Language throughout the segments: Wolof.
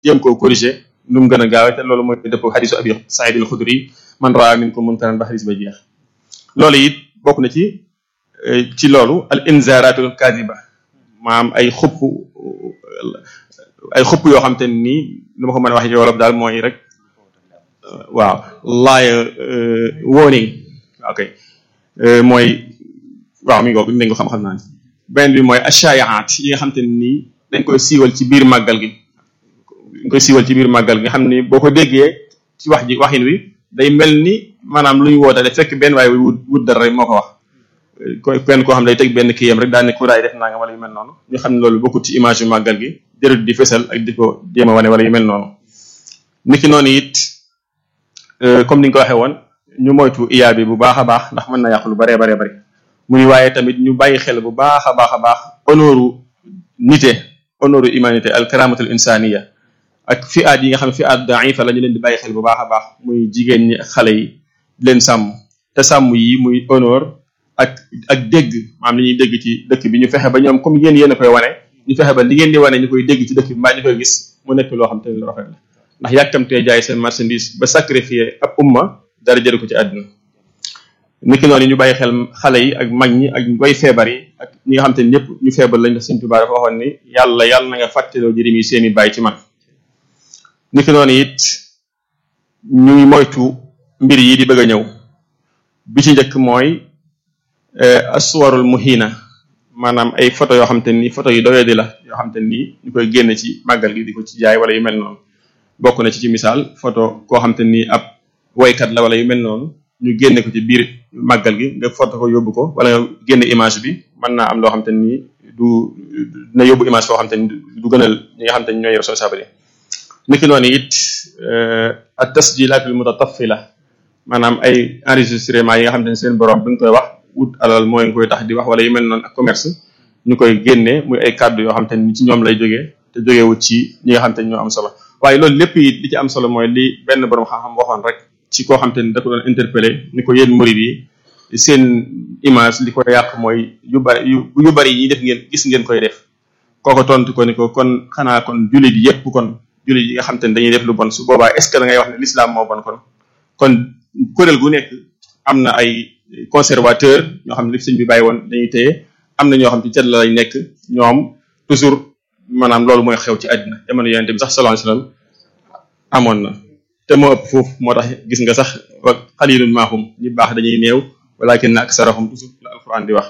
jéem koo corriger nu mu gën a gaawe te loolu mooy dëpp xadisu abi saïd al xudri man raa minkum munkaran ba xadis ba jeex loolu it bokk na ci ci loolu al inzaratul kadiba maam ay xupp ay xupp yoo xam te nii nu ma ko mën a wax ci wolof daal mooy rek waaw laaya warning ok mooy waaw mi ngi ko nañ ko xam-xam naa ni beneen bi mooy ashaayaat yi nga xam te nii dañ koy siiwal ci biir màggal gi dañ koy siiwal ci biir màggal gi nga xam ni boo ko déggee ci wax ji waxin wi day mel ni maanaam lu ñu wootale fekk benn waaye wut wut dara rek moo ko wax koy kenn koo xam ne day teg benn kiyam rek daal ne ku daay def naa nga wala yu mel noonu ñu xam ne loolu bokkut ci image yu màggal gi jërët di fesal ak di ko jéem a wane wala yu mel noonu niki noonu it comme ni nga ko waxee woon ñu moytu iyaa bi bu baax a baax ndax mën na yàq lu baree baree bari mu ni waaye tamit ñu bàyyi xel bu baax a baax a baax honoru nité honoru humanité al karamatul insaniya ak fi aat yi nga xam ne fi aat daifa la ñu leen di bàyyi xel bu baax a baax muy jigéen ñi ak xale yi di leen sàmm te sàmm yi muy honneur ak ak dégg maanaam li ñuy dégg ci dëkk bi ñu fexe ba ñoom comme yéen yéen a koy wane ñu fexe ba li ngeen di wane ñu koy dégg ci dëkk bi mbaa ñu koy gis mu nekk loo xam te ne lu rafet la ndax yàkkamtee jaay seen marchandise ba sacrifier ab umma dara jëru ko ci àdduna niki noonu ñu bàyyi xel xale yi ak mag ñi ak way feebar yi ak ñi nga xam te ne ñëpp ñu feebar lañ def seen Tuubaa dafa waxoon ni yàlla yàlla na nga fàttaloo jërim yi seen i bàyyi ci man niki noonu it ñuy moytu mbir yi di bëgg a ñëw bi ci njëkk mooy aswarul muhina maanaam ay photo yoo xam te ni photo yu doyadi la yoo xam te ni ñu koy génne ci màggal gi di ko ci jaay wala yu mel noonu bokk na ci ci misaal photo koo xam te ni ab woykat la wala yu mel noonu ñu génne ko ci biir màggal gi nga photo ko yóbbu ko wala nga génne image bi mën naa am loo xam te ni du dina yóbbu image foo xam te ni du gënal ñi nga xam te ni ñooy responsable niki noonu it at tasjilatul mutatafila maanaam ay enregistrement yi nga xam te ne seen borom bi nga koy wax wut alal mooy nga koy tax di wax wala yu mel noonu ak commerce ñu koy génne muy ay kàddu yoo xam te ni ci ñoom lay jógee te jógewut ci ñi nga xam te ni ñoo am solo waaye loolu lépp it li ci am solo mooy li benn borom xam-xam waxoon rek ci koo xam te ni da ko doon interpellé ni ko yéen murid yi seen image li ko yàq mooy yu bari yu bari yi def ngeen gis ngeen koy def kooko tontu ko ni ko kon xanaa kon jullit yépp kon jullit yi nga xam te ne dañuy def lu bon su boobaa est ce que da ngay wax ne l'islam moo bon kon kon kuréel gu nekk am na ay conservateur ñoo xam ne li sëñ bi bàyyi woon dañuy téye am na ñoo xam ci cat la lañ nekk ñoom toujours maanaam loolu mooy xew ci àddina jamono yonente bi sax sallallahu alayhi wasallam amoon na te moo ëpp foofu moo tax gis nga sax wa xalilun maahum ñi baax dañuy néew walakin aksarahum toujours la alquran di wax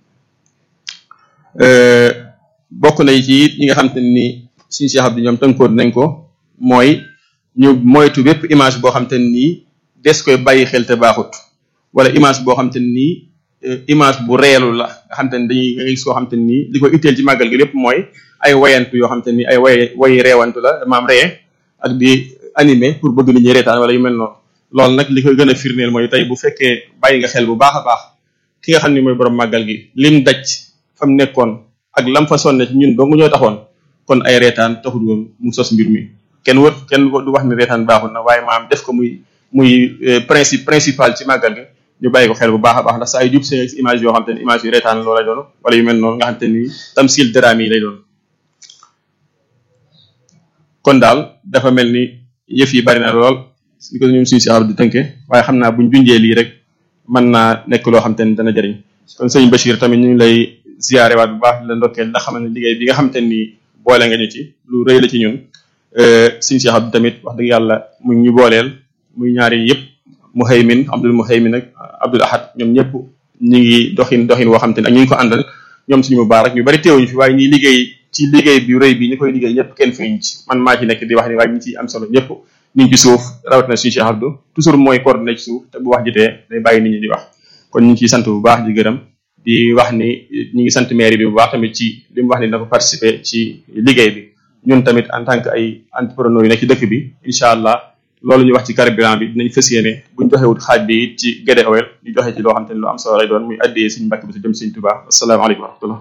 bokk na ci it ñi nga xam te ni suñu Cheikh Abdou ñoom tënkoon nañ ko mooy ñu moytu bépp image boo xam te nii des koy bàyyi xel te baaxut wala image boo xam te nii image bu reelu la nga xam te ni dañuy nga gis koo xam te nii li ko itteel ci màggal gi lépp mooy ay wayantu yoo xam te ni ay way way reewantu la maam ree ak di animé pour bëgg nit ñi reetaan wala yu mel noonu loolu nag li koy gën a firndeel mooy tey bu fekkee bàyyi nga xel bu baax a baax ki nga xam ni mooy borom màggal gi lim daj fa mu nekkoon ak lam fa sonne ci ñun dong ñoo taxoon kon ay reetaan taxul woon mu sos mbir mi kenn wër kenn du wax ni reetaan baaxul na waaye maam def ko muy muy principe principal ci màggal gi ñu bàyyi ko xel bu baax a baax ndax saa yu jub seen image yoo xam te ne image yu reetaan loo lay doon wala yu mel noonu nga xam te ni tamsil daraam yi lay doon kon daal dafa mel ni yëf yi bari na lool li ko ñoom suñu si di tënke waaye xam naa buñ junjee lii rek mën naa nekk loo xam te ni dana jëriñ kon sëñ Bachir tamit ñu ngi lay ziyaare waat bu baax di la ndokkeel ndax xam ne liggéey bi nga xam te ni boole nga ñu ci lu rëy la ci ñun suñu Cheikh Abdou tamit wax dëgg yàlla mu ñu booleel muy ñaari yëpp Muhaymin Abdul Muhaymin ak Abdul Ahad ñoom ñëpp ñu ngi doxin doxin woo xam te ne ak ñu ngi ko àndal ñoom suñu mu baax rek ñu bari teewuñu fi waaye ñi liggéey ci liggéey bi rëy bi ñu koy liggéey ñëpp kenn feeñ ci man maa ci nekk di wax ni waaye ñi ci am solo ñëpp ñu ngi ci suuf rawatina suñu Cheikh Abdou toujours mooy coordonné ci suuf te bu wax jotee day bàyyi nit ñi di wax kon ñu ngi ciy sant bu baax di gërëm di wax ni ñu ngi sant mairie bi bu baax tamit ci li mu wax ni dafa participer ci liggéey bi ñun tamit en tant que ay entrepreneur yu nekk ci dëkk bi incha allah loolu ñu wax ci carburant bi dinañ fas yéene buñ joxewut xaaj bi it ci Guédé Oil ñu joxe ci loo xam te ne lu am solo lay doon muy addiyee suñu mbàkk bi si jëm suñu Tuubaa asalaamaaleykum wa rahmatullah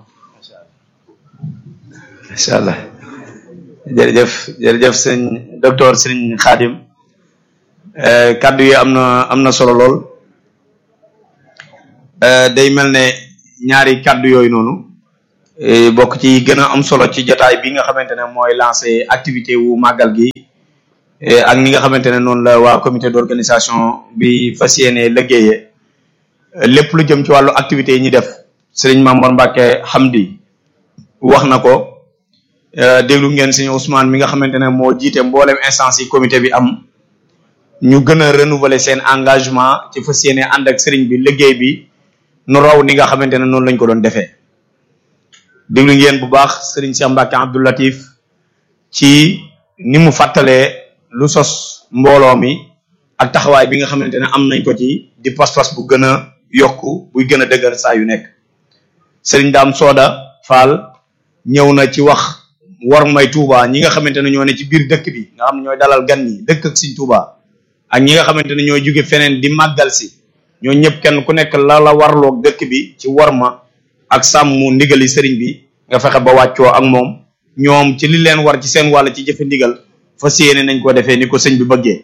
incha allah jërëjëf jërëjëf sëñ docteur sëñ Xaadim kaddu yi am na am na solo lool day mel ne ñaari kaddu yooyu noonu bokk ci gën a am solo ci jotaay bi nga xamante ne mooy lancé activité wu màggal gi ak ni nga xamante ne noonu la waa comité d'organisation bi fas yéene liggéeyee lépp lu jëm ci wàllu activité yi ñuy def sëriñ Mamour Mbacke Hamdi wax na ko déglu ngeen sëriñ Ousmane mi nga xamante ne moo jiite mboolem instance yi comité bi am ñu gën a renouveler seen engagement ci fas yéene ànd ak sëriñ bi liggéey bi nu raw ni nga xamante ne noonu lañ ko doon defee déglu ngeen bu baax sëriñ Cheikh Mbacke Abdou Latif ci ni mu fàttalee lu sos mbooloo mi ak taxawaay bi nga xamante ne am nañ ko ci di pas-pas bu gën a yokku buy gën a dëgër saa yu nekk sëriñ Daam Sooda Fall ñëw na ci wax war may Touba ñi nga xamante ne ñoo ne ci biir dëkk bi nga xam ne ñooy dalal gan ñi dëkk ak Sëriñ Touba ak ñi nga xamante ne ñooy jóge feneen di màggal si ñoo ñëpp kenn ku nekk la la warloog dëkk bi ci warma ak sàmm ndigali sëriñ bi nga fexe ba wàccoo ak moom ñoom ci li leen war ci seen wàll ci jëfe ndigal fas yéene nañ ko defee ni ko sëñ bi bëggee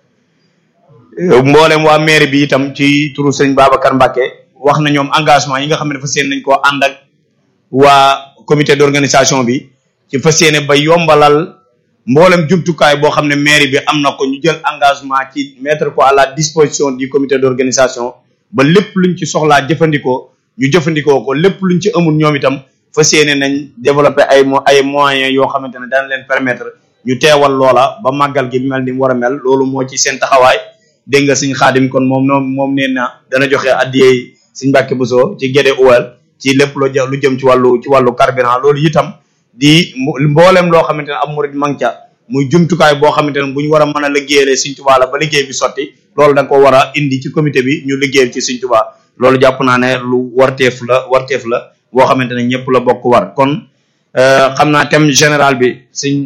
mboolem waa maire bi itam ci turu sëñ Babacar Mbacke wax na ñoom engagement yi nga xam ne fas yéene nañ koo ànd ak waa comité d'organisation bi ci fas yéene ba yombalal mboolem jumtukaay boo xam ne maire bi am na ko ñu jël engagement ci mettre ko à la disposition du comité d'organisation ba lépp luñ ci soxlaa jëfandikoo ñu jëfandikoo ko lépp luñ ci amul ñoom itam fas yéene nañ développer ay ay moyens yoo xamante ne daan leen permettre ñu teewal loola ba màggal gi mel ni mu war a mel loolu moo ci seen taxawaay dégg nga suñ xaadim kon moom noom moom nee na dana joxe addiyey suñ Mbàkke Buso ci géde uwal ci lépp lu lu jëm ci wàllu ci wàllu carburant loolu itam di mboolem loo xamante ne am murid mang ca muy jumtukaay boo xamante ne bu ñu war a mën a liggéeyale Sëriñ Tuubaa la ba liggéey bi sotti loolu da nga ko war a indi ci comité bi ñu liggéeyal ci Sëriñ Tuubaa loolu jàpp naa ne lu warteef la warteef la boo xamante ne ñëpp la bokk war kon xam naa thème général bi sëñ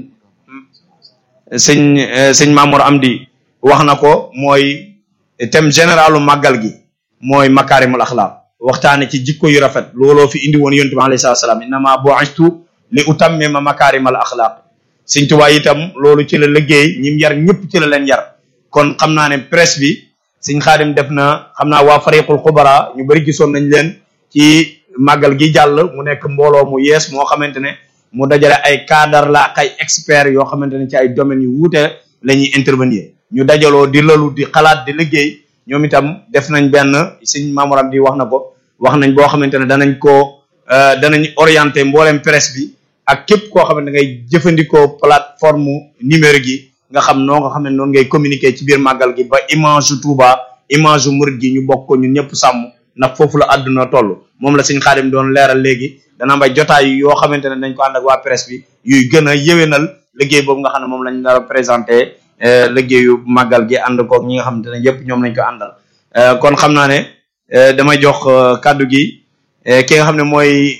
sëñ sëñ Mamour Amdi wax na ko mooy thème généralu màggal gi mooy makaarimul axlaaq waxtaane ci jikko yu rafet looloo fi indi woon yonent bi alayhi salaatu salaam innama bu'istu li utammima makaarimal axlaaq sëñ Tuubaa itam loolu ci la liggéey ñim yar ñëpp ci la leen yar kon xam naa ne presse bi sëñ Xaadim def na xam naa waa fariqul xubara ñu bari gisoon nañ leen ci màggal gi jàll mu nekk mbooloo mu yees moo xamante ne mu dajale ay cadre la ak ay experts yoo xamante ne ci ay domaines yu wuute la ñuy intervenir ñu dajaloo di lalu di xalaat di liggéey ñoom itam def nañ benn sëñ Mamoram di wax na ko wax nañ boo xamante ne danañ ko danañ orienté mboolem presse bi ak képp koo xamante ngay jëfandikoo plateforme numérique yi nga xam noo nga xam ne noonu ngay communiquer ci biir màggal gi ba image yu Touba image yu murid gi ñu bokk ko ñun ñëpp sàmm ndax foofu la àdduna toll moom la sëñ Xaadim doon leeral léegi dana am ay jotaay yoo xamante ne dañ ko ànd ak waa presse bi yuy gën a yéwénal liggéey boobu nga xam ne moom lañ nar a présenté liggéeyu màggal gi ànd koog ñi nga xamante ne yëpp ñoom lañ ko àndal kon xam naa ne damay jox kàddu gi ki nga xam ne mooy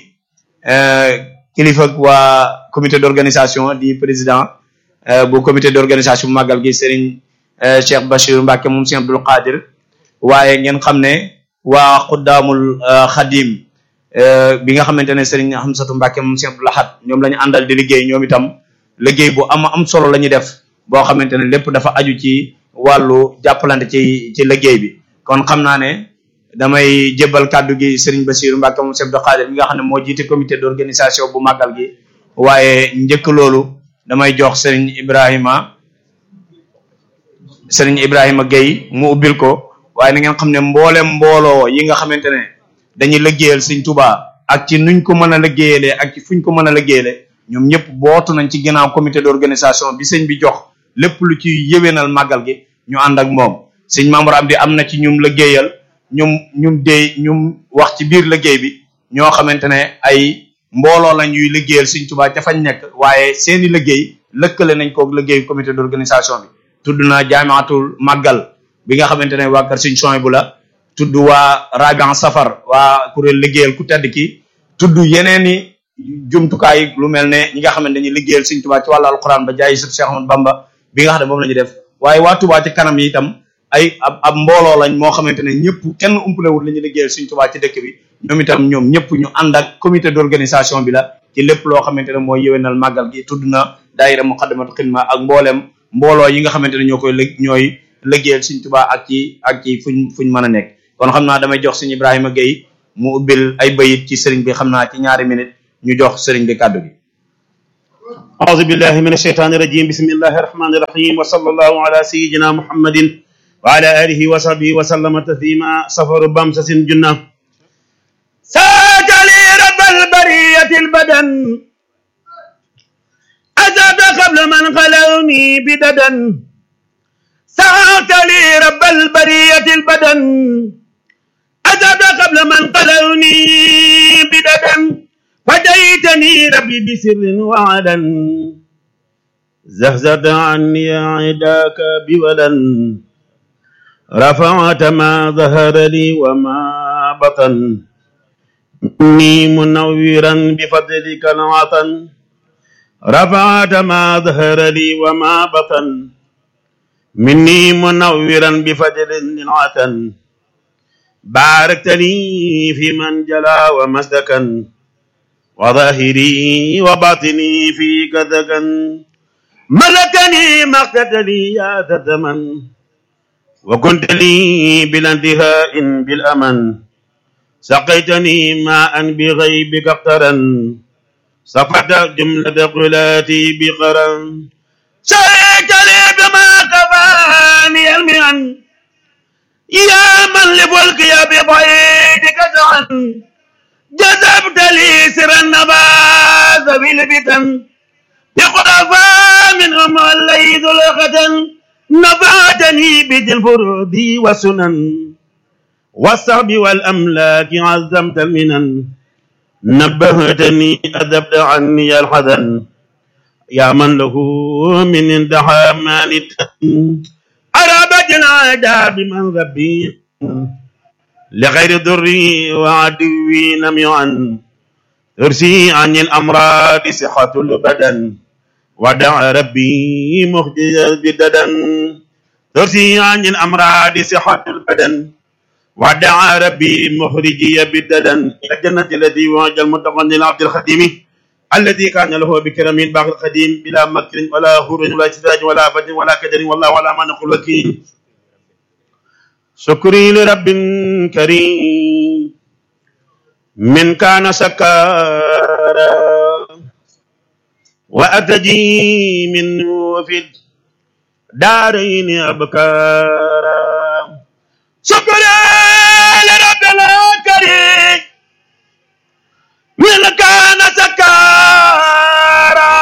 kilifa waa comité d'organisation di président bu comité d'organisation màggal gi Serigne Cheikh Bachir Mbacke moom Serigne Abdoul Qadir waaye ngeen xam ne waa xuddaamul xadim bi nga xamante ne Serigne Hamsatu Mbacke moom Serigne Abdoul Ahad ñoom la ñu àndal di liggéey ñoom itam liggéey bu am am solo la ñuy def boo xamante ne lépp dafa aju ci wàllu jàppalante ci ci liggéey bi kon xam naa ne damay jébbal kàddu gi Serigne Bassirou Mbacke moom Serigne Abdoul Qadir mi nga xam ne moo jiite comité d'organisation bu màggal gi waaye njëkk loolu damay jox Serigne Ibrahima Serigne Ibrahima Gueye mu ubbil ko waaye na ngeen xam ne mboolem mbooloo yi nga xamante ne dañuy liggéeyal Sëriñ Tuubaa ak ci nuñ ko mën a liggéeyalee ak ci fuñ ko mën a liggéeyale ñoom ñëpp bootu nañ ci ginnaaw comité d'organisation bi sëñ bi jox lépp lu ci yéwénal màggal gi ñu ànd ak moom sëñ Mamour Amdi am na ci ñum liggéeyal ñum ñum dee ñum wax ci biir liggéey bi ñoo xamante ne ay mbooloo lañ yuy liggéeyal Sëriñ Tuubaa ca fañ nekk waaye seeni liggéey lëkkale nañ koog liggéey comité d'organisation bi tudd naa jaamaatul màggal bi nga xamante ne waa kër Sëriñ Souhaïbou la tudd waa Rabian Safar waa kuréel liggéeyal ku tedd ki tudd yeneeni jumtukaay lu mel ne ñi nga xam ne dañuy liggéeyal Sëriñ Tuubaa ci wàllu alquran ba jaay sub Cheikh Ahmadou Bamba bi nga xam ne moom la ñu def waaye waa Tuubaa ci kanam yi itam ay ab ab mbooloo lañ moo xamante ne ñëpp kenn umpalewul la ñu liggéeyal Sëriñ Tuubaa ci dëkk bi ñoom itam ñoom ñëpp ñu ànd ak comité d'organisation bi la ci lépp loo xamante ne mooy yéwénal màggal gi tudd na daayira Muqaddamatul Xidma ak mboolem mbooloo yi nga xamante ne ñoo koy lëg ñooy liggéeyal Sëriñ Tuubaa ak ci ak ci fuñ fuñ mën a nekk kon xam naa damay jox Sëriñ Ibrahima Gueye mu ubbil ay bayit ci sëriñ bi xam naa ci ñaari minute ñu jox sëriñ bi kàddu gi أعوذ بالله من الشيطان الرجيم بسم الله الرحمن الرحيم وصلى الله على سيدنا محمد وعلى آله وصحبه وسلم تسليما سفر بمسس جنة ساك لي رب البرية البدن أذاب قبل من خلوني بددا ساك لي رب البرية البدن أذاب قبل من خلوني بددا فديتني ربي بسر وعلا زهزت عني عداك بولا رفعت ما ظهر لي وما بطن إني منورا بفضلك العطن رفعت ما ظهر لي وما بطن مني منورا بفضل العطن باركت لي في من جلا ومسدكا وظاهري وباطني في كذكا ملكني مقتت لي يا ذا الزمن وكنت لي بلا انتهاء بالأمن سقيتني ماء بغيبك اقترا صفت جملة قلاتي بقرا شيك لي بما كفاني المئن يا من لفلك يا بضيدك سعا جذبت لي سر النبات بالفتن بقرفا منهم الليث الختن نفعتني بذي الفروض والسنن والصعب والأملاك عزمت المنن نبهتني أذبت عني الحزن يا من له من اندحى مانت أرابت العادة بمن ربي لغير ضري وعدوي نميعا ترسي عن الأمراض صحة البدن ودع ربي مخجزا بددا ترسي عن الأمراض صحة البدن ودع ربي مخرجي بددا إلى الجنة التي وعد المتقن للعبد الخديم الذي كان له بكرم باقي القديم بلا مكر ولا هروج ولا استدراج ولا فجر ولا كدر والله على ما نقول وكيل شكري لرب كريم من كان سكارا وأتجي منه في الدارين أبكارا شكرا لرب الكريم من كان سكارا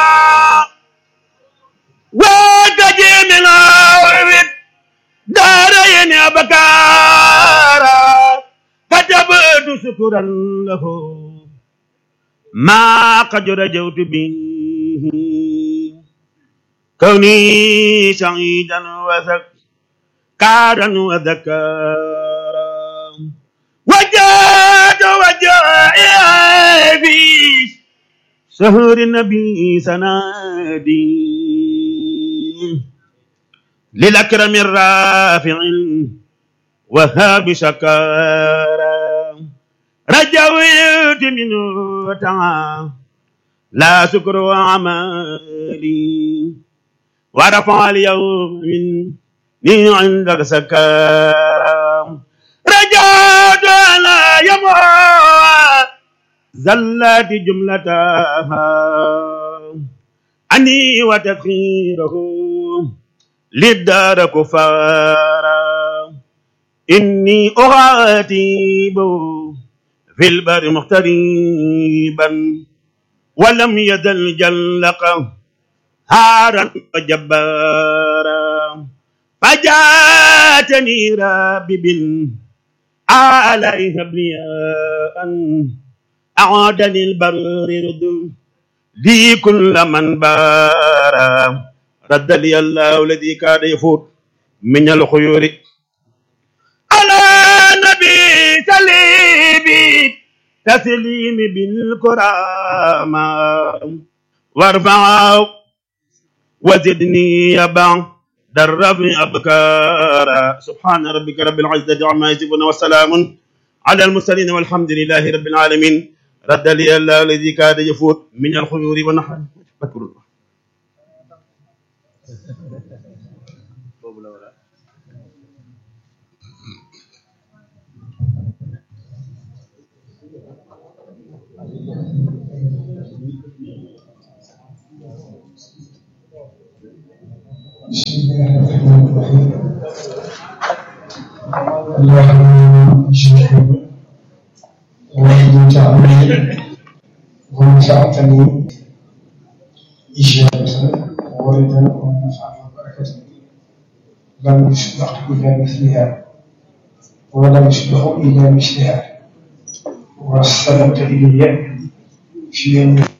وأتجي منه في الدارين أبكارا كتبت شكرا له ما قد رجوت به كوني سعيدا وذكارا وذكارا وجاد وجائي في شهر النبي سنادي للأكرم الرافع وهاب شكارا رجوت منه تعالى لا شكر وعمالي ورفع اليوم مني عندك سكارا رجعت على يموت زلت جملتها عني وتدخيره للدار كفارا إني أغاتيب في البر مغتريبا ولم يزل جلق هارا وجبارا فجاتني ربي بالآلاء هبلياء أعادني البر رد لي كل من بارا رد لي الله الذي كان يفوت من الخيور على نبي سليبي تسليم بالكرامة وارفع وزدني يبع درب أبكارا سبحان ربك رب العزة عما يصفون وسلام على المرسلين والحمد لله رب العالمين رد لي الله الذي كاد يفوت من الخيور والنحر أذكر الله بسم الله الرحمن الرحيم اللهم اشهد ومن تعلم ونفعتني إجابة وردا ونفعا وبركة لم يسبق إلى مثلها ولم يسبق إلى مثلها واستلمت إلي في يوم